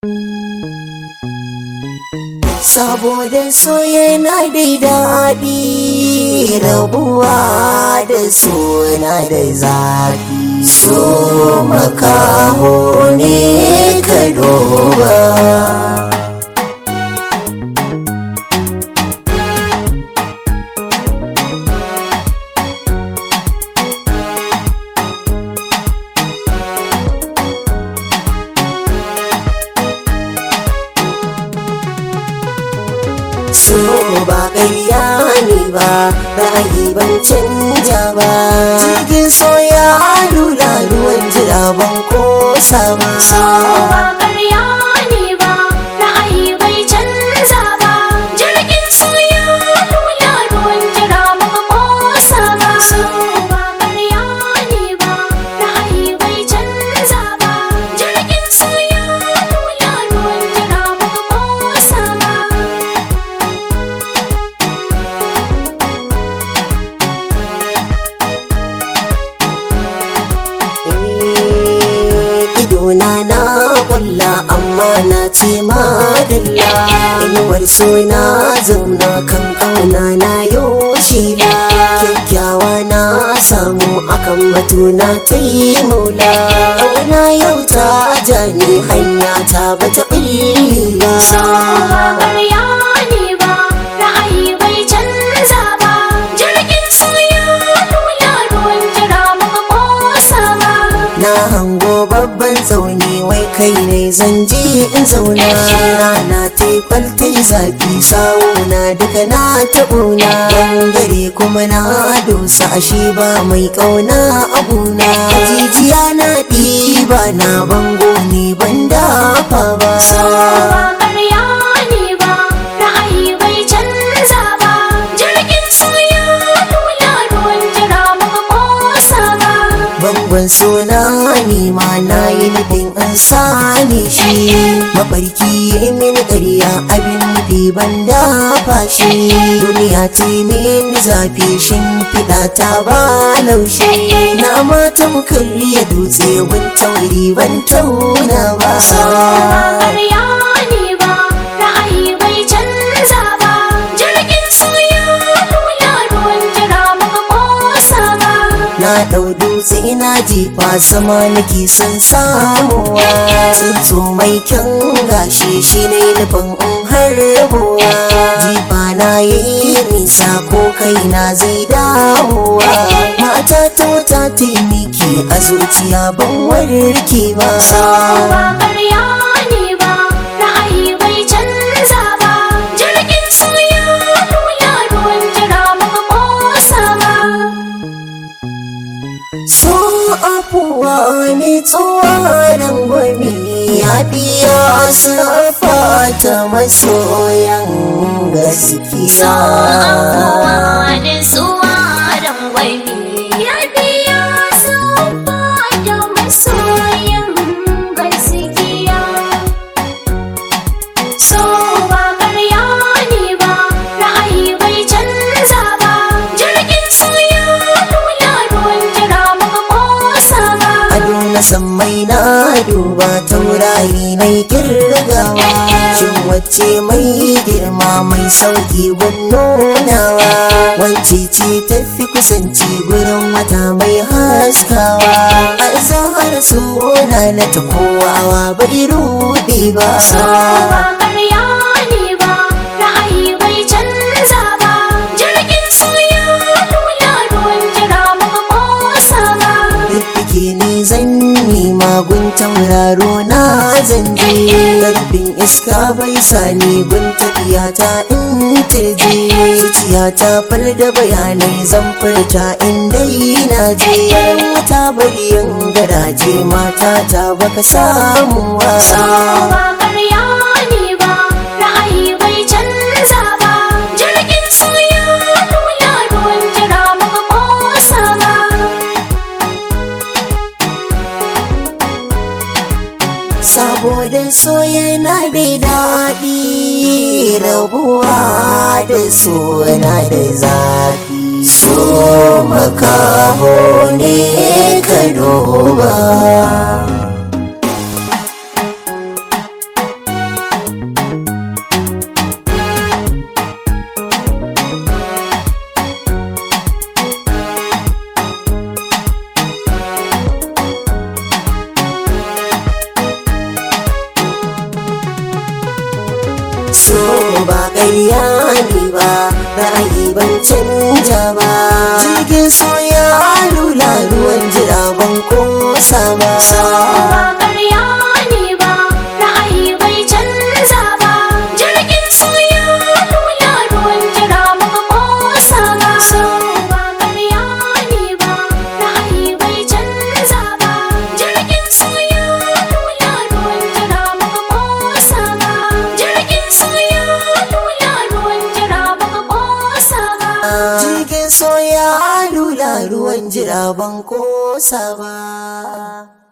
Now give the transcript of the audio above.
saboda so yana da daɗi rabuwa da suna da zafi so makaho ne ka duba so ba ƙarya ne ba ra'ayi ban canja ba jirgin so ya lula ruwan jira ban kosa ba So ba ƙarya ne ba, ra'ayi bai canza ba. Jirgin soya lula ruwan jira baka kosa ba. So ba ƙarya ne ba, ra'ayi bai canza ba. Jirgin soya lula ruwan jira baka kosa ba. Eh, idona na kulla amma na ce madalla inuwar so na zauna kan kauna na yoshi ba kyakkyawa na samu akan batuna ta yi maula kauna yau ta jani hanya ta bata ɓulli ba So ba ƙarya ne ba, ra'ayi bai canza ba. Jirgin soya lula ruwan jira baka kosa ba. na hango babban tsauni wai kai ne zan je in zauna rana ta yi kwalta yi zafi sawuna duka na taɓuna gare kuma na dosa ashe ba mai ƙauna abuna jijiya na ɗiba na bango ne ban dafa ba So ba ƙarya ne ba, ra'ayi bai canza ba. Jirgin soya lula ruwan jira baka kosa ba. bangon suna nima na yi nufin an sani shi mafarki ya min ƙarya abin nufi ban dafa shi duniya ta yi min zafi shimfiɗa ta ba laushi na mata karya dutse gun tauri ban tauna ba So ba ƙarya ne ba, ra'ayi bai canza ba. Jirgin soya lula ruwan jira baka kosa ba. na ɗau dutse ina jefa sama nake son samuwa tsuntsu mai kyan gashi shi ne nufin in harbuwa jifa na yi nisa ko kaina zai dawowa mata ta wata taimaki a zuciya ban warke ba ba ƙarya ne ba ra'ayi bai canza ba jirgin soya lula ruwan jira baka kosa ba so afuwa ne tsoron gwami ya biya sarrafa ta masoyan gaskiya da tsuwaran gwani ya biya sauka da masoyan gaskiya so ba ƙarya ne ba ra'ayi bai canza ba jirgin soya lula ruwan jira baka kosa ba ado na sammai na duba taurari na kirgawa shin wacce mai girma mai sauki gun nunawa wacce ce tafi kusanci gurin wata mai haskawa a zahar suna na ta kowawa bai rude ba ba ƙarya ne ba ra'ayi bai canza ba jirgin soya lula ruwan jira baka kosa ba Fiffike ni zan nema gun tauraro na zanje Karfin iska bai sani gun tafiya ta in tirje Zuciya ta far da bayanai zan furta in dai na je Wata bariyan garaje mata ta baka samu ba wa ƙarya ne ba ra'ayi bai canza ba jirgin soya lula ruwan jira baka kosa ba Saboda so yana da daɗi rabuwa da so na da zafi So makaho ne ka duba so ba ƙarya ne ba ra'ayi ban canja ba jirgin so ya lula ruwan jira ban kosa ba So ba ƙarya ne ba, ra'ayi bai canza ba. Jirgin soya lula ruwan jira muka kosa ba. So ba ƙarya ne ba, ra'ayi bai canza ba. Jirgin soya lula ruwan jira muka kosa ba. Jirgin soya lula ruwan jira muka kosa ba. jirgin so ya lula ruwan jira ban kosa ba